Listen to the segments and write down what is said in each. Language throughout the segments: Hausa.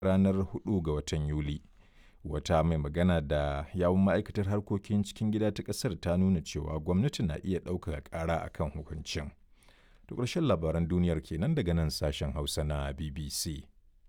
ranar 4 ga watan Yuli. Wata mai magana da yawun ma'aikatar harkokin cikin gida ta ƙasar ta nuna cewa gwamnati na iya ɗaukaka ƙara a kan hukuncin. To ƙarshen labaran duniyar kenan daga nan sashen Hausa na BBC.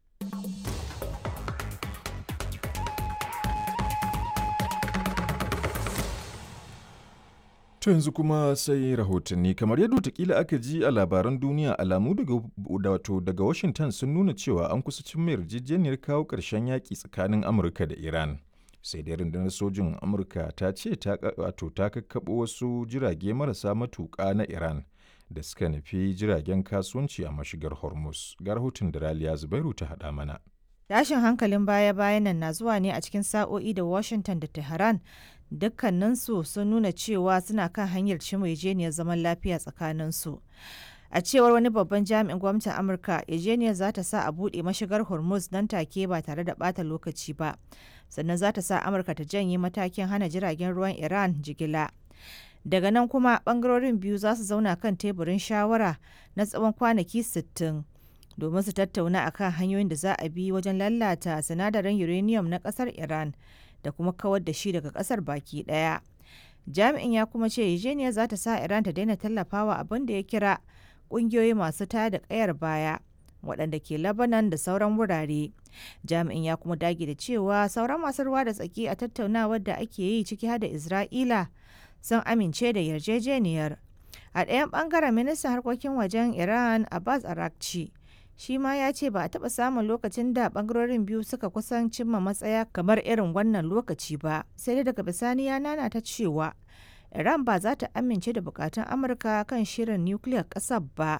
To yanzu kuma sai rahotanni kamar yadda watakila aka ji a labaran duniya alamu daga wato daga Washington sun nuna cewa an kusa cin yarjejeniyar kawo ƙarshen yaƙi tsakanin Amurka da Iran. Sai dai rundunar sojin Amurka ta ce ta wato ta kakkaɓo wasu jirage marasa matuƙa na Iran da suka nufi jiragen kasuwanci a mashigar Hormuz. Ga rahoton da Raliya Zubairu ta haɗa mana. Tashin hankalin baya-bayan nan na zuwa ne a cikin sa'o'i da Washington da Tehran dukkaninsu sun nuna cewa suna kan hanyar cimma zaman lafiya tsakaninsu. A cewar wani babban jami'in gwamnatin Amurka, yarjejeniyar za ta sa a buɗe mashigar Hormuz nan take ba tare da ɓata lokaci ba. Sannan za ta sa Amurka ta janye matakin hana jiragen ruwan Iran jigila. Daga nan kuma ɓangarorin biyu za su zauna kan teburin shawara na tsawon kwanaki 60. domin su tattauna akan hanyoyin da za a bi wajen lalata sinadarin uranium na kasar Iran da kuma kawar da shi daga kasar baki daya. Jami'in ya kuma ce Eugenia za ta sa Iran ta daina tallafawa abin da ya kira kungiyoyi masu tada kayar baya waɗanda ke Lebanon da sauran wurare. Jami'in ya kuma dage da cewa sauran masu ruwa da tsaki a tattaunawar da ake yi ciki har da Isra'ila sun amince da yarjejeniyar. A ɗayan ɓangaren ministan harkokin wajen Iran Abbas Arakci shi ma ya ce ba a taɓa samun lokacin da ɓangarorin biyu suka kusan cimma matsaya kamar irin wannan lokaci ba sai dai daga bisani ya nana ta cewa iran ba za ta amince da bukatun amurka kan shirin nukiliyar ƙasar ba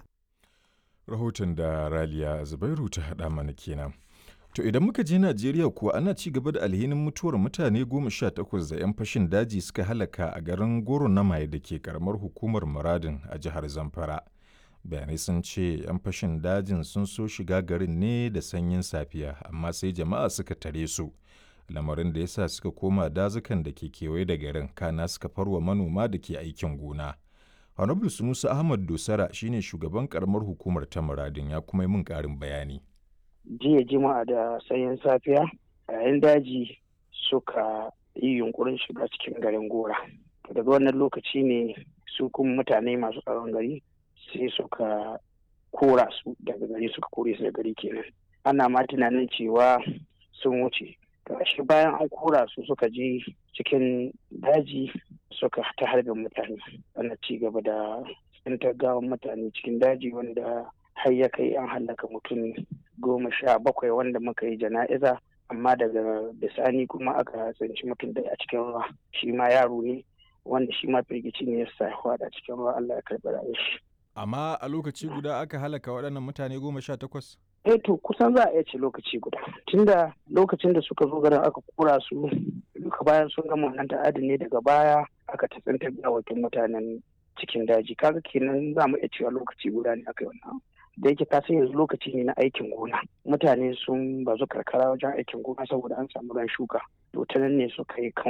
Rahoton da Raliya Zubairu ta haɗa mana kenan. To idan muka je Najeriya kuwa ana ci gaba da alhinin mutuwar mutane goma sha takwas da 'yan fashin daji suka halaka a garin Goro na Maye da ke karamar hukumar Muradin a jihar Zamfara. bayanai sun ce 'yan fashin dajin sun so shiga garin ne da sanyin safiya amma sai jama'a suka tare su lamarin da ya sa suka koma dazukan da ke kewaye da garin kana suka farwa manoma da ke aikin gona honorable sunusa ahmad dosara shine shugaban karamar hukumar ta muradin ya kuma yi min karin bayani jiya jima'a da sanyin safiya yayin daji suka yi yunkurin shiga cikin garin gora daga wannan lokaci ne su kuma mutane masu tsaron gari sai suka kora su daga gari suka kore su da gari kenan ana ma tunanin cewa sun wuce shi bayan an kora su suka je cikin daji suka ta harbin mutane ana ci gaba da tsintar gawan mutane cikin daji wanda har ya kai an hallaka mutum goma sha bakwai wanda muka yi jana'iza amma daga bisani kuma aka tsinci mutum da a cikin ruwa shi ma yaro ne wanda shi ma firgici ne ya sa a cikin ruwa Allah ya karɓi rayuwar shi Amma a lokaci guda aka halaka waɗannan mutane goma sha takwas? Eh to kusan za a iya ce lokaci guda. Tunda lokacin da suka zo garin aka kura su duka bayan sun gama wannan ta'adi ne daga baya aka tatsantar gawakin mutanen cikin daji. Kaga kenan za mu iya cewa lokaci guda ne aka yi wannan. Da yake ka san yanzu lokaci ne na aikin gona. Mutane sun bazu karkara wajen aikin gona saboda an samu ran shuka. To ta nan ne suka yi kan